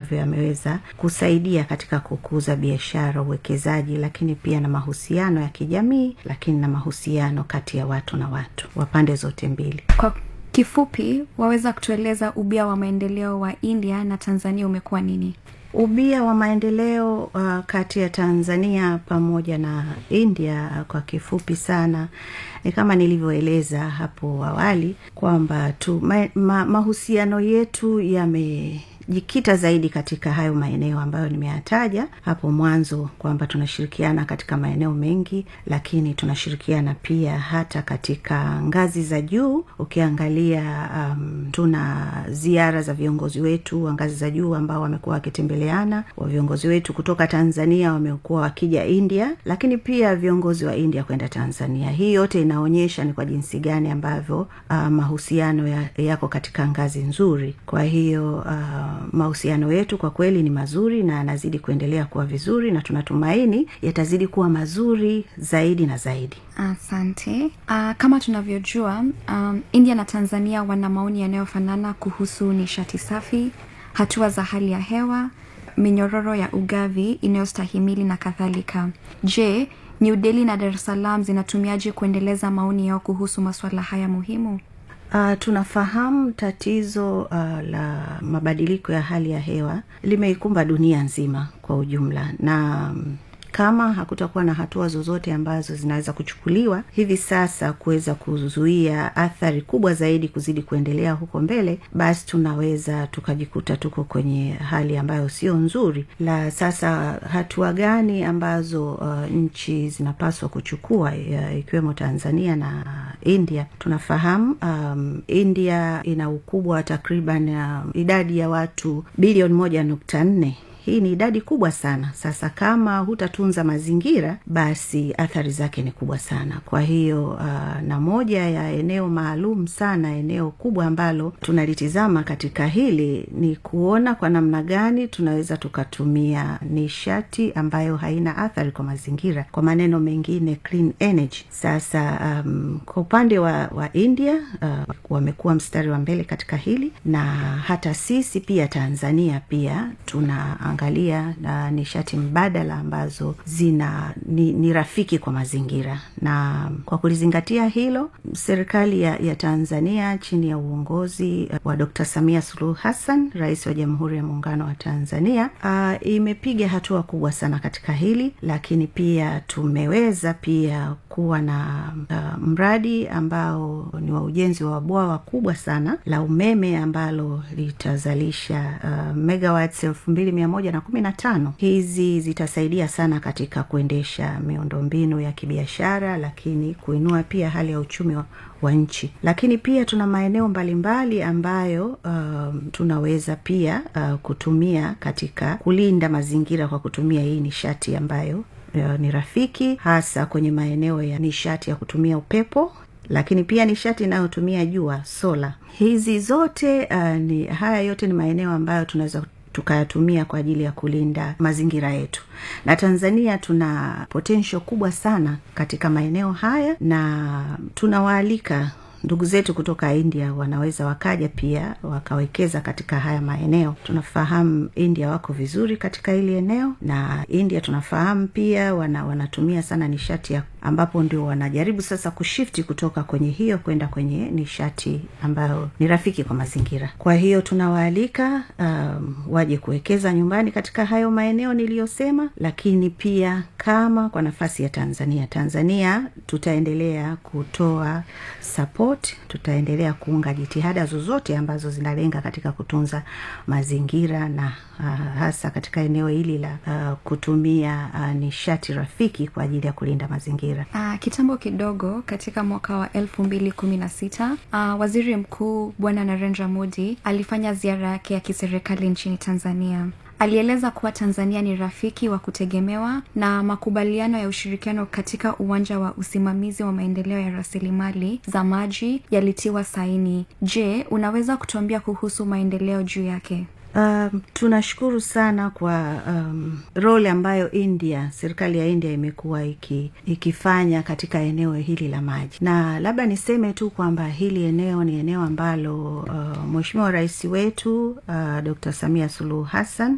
ambavyo yameweza kusaidia katika kukuza biashara uwekezaji lakini pia na mahusiano ya kijamii lakini na mahusiano kati ya watu na watu wa pande zote mbili kwa kifupi waweza kutueleza ubia wa maendeleo wa india na tanzania umekuwa nini ubia wa maendeleo uh, kati ya tanzania pamoja na india uh, kwa kifupi sana ni kama nilivyoeleza hapo awali kwamba tu ma, ma, mahusiano yetu yame jikita zaidi katika hayo maeneo ambayo nimeyataja hapo mwanzo kwamba tunashirikiana katika maeneo mengi lakini tunashirikiana pia hata katika ngazi za juu ukiangalia um, tuna ziara za viongozi wetu wa ngazi za juu ambao wamekuwa wakitembeleana wa viongozi wetu kutoka tanzania wamekuwa wakija india lakini pia viongozi wa india kwenda tanzania hii yote inaonyesha ni kwa jinsi gani ambavyo uh, mahusiano ya, yako katika ngazi nzuri kwa hiyo uh, mahusiano yetu kwa kweli ni mazuri na yanazidi kuendelea kuwa vizuri na tunatumaini yatazidi kuwa mazuri zaidi na zaidi asante uh, kama tunavyojua um, india na tanzania wana maoni yanayofanana kuhusu nishati safi hatua za hali ya hewa minyororo ya ugavi inayostahimili na kadhalika je new delhi na dar es salaam zinatumiaje kuendeleza maoni yao kuhusu masuala haya muhimu Uh, tunafahamu tatizo uh, la mabadiliko ya hali ya hewa limeikumba dunia nzima kwa ujumla na um, kama hakutakuwa na hatua zozote ambazo zinaweza kuchukuliwa hivi sasa kuweza kuzuia athari kubwa zaidi kuzidi kuendelea huko mbele basi tunaweza tukajikuta tuko kwenye hali ambayo sio nzuri la sasa hatua gani ambazo uh, nchi zinapaswa kuchukua uh, ikiwemo tanzania na india tunafahamu um, india ina ukubwa wa takriban uh, idadi ya watu bilioni moja nukta nne hii ni idadi kubwa sana sasa kama hutatunza mazingira basi athari zake ni kubwa sana kwa hiyo uh, na moja ya eneo maalum sana eneo kubwa ambalo tunalitizama katika hili ni kuona kwa namna gani tunaweza tukatumia nishati ambayo haina athari kwa mazingira kwa maneno mengine clean energy sasa um, kwa upande wa, wa india uh, wamekuwa mstari wa mbele katika hili na hata sisi pia tanzania pia tuna kuangalia na nishati mbadala ambazo zina ni, ni rafiki kwa mazingira na kwa kulizingatia hilo serikali ya, ya tanzania chini ya uongozi wa dr samia suluhu hassan rais wa jamhuri ya muungano wa tanzania uh, imepiga hatua kubwa sana katika hili lakini pia tumeweza pia kuwa na uh, mradi ambao ni wa ujenzi wa bwawa kubwa sana la umeme ambalo litazalisha uh, megawatts elfu mbili mia moja na kumi na tano hizi zitasaidia sana katika kuendesha miundombinu ya kibiashara lakini kuinua pia hali ya uchumi wa, wa nchi lakini pia tuna maeneo mbalimbali ambayo um, tunaweza pia uh, kutumia katika kulinda mazingira kwa kutumia hii nishati ambayo uh, ni rafiki hasa kwenye maeneo ya nishati ya kutumia upepo lakini pia nishati inayotumia jua sola hizi zote uh, ni haya yote ni maeneo ambayo tunaweza tukayatumia kwa ajili ya kulinda mazingira yetu na tanzania tuna potensho kubwa sana katika maeneo haya na tunawaalika ndugu zetu kutoka india wanaweza wakaja pia wakawekeza katika haya maeneo tunafahamu india wako vizuri katika hili eneo na india tunafahamu pia wana, wanatumia sana nishati ya ambapo ndio wanajaribu sasa kushifti kutoka kwenye hiyo kwenda kwenye nishati ambayo ni rafiki kwa mazingira kwa hiyo tunawaalika um, waje kuwekeza nyumbani katika hayo maeneo niliyosema lakini pia kama kwa nafasi ya tanzania tanzania tutaendelea kutoa support tutaendelea kuunga jitihada zozote ambazo zinalenga katika kutunza mazingira na uh, hasa katika eneo hili la uh, kutumia uh, nishati rafiki kwa ajili ya kulinda mazingira uh, kitambo kidogo katika mwaka wa elfu mbili kumi na sita uh, waziri mkuu bwana narendra modi alifanya ziara yake ya kiserikali nchini tanzania alieleza kuwa tanzania ni rafiki wa kutegemewa na makubaliano ya ushirikiano katika uwanja wa usimamizi wa maendeleo ya rasilimali za maji yalitiwa saini je unaweza kutuambia kuhusu maendeleo juu yake Um, tunashukuru sana kwa um, role ambayo india serikali ya india imekuwa iki, ikifanya katika eneo hili la maji na labda niseme tu kwamba hili eneo ni eneo ambalo uh, mweshimiwa rais wetu uh, dr samia suluhu hassan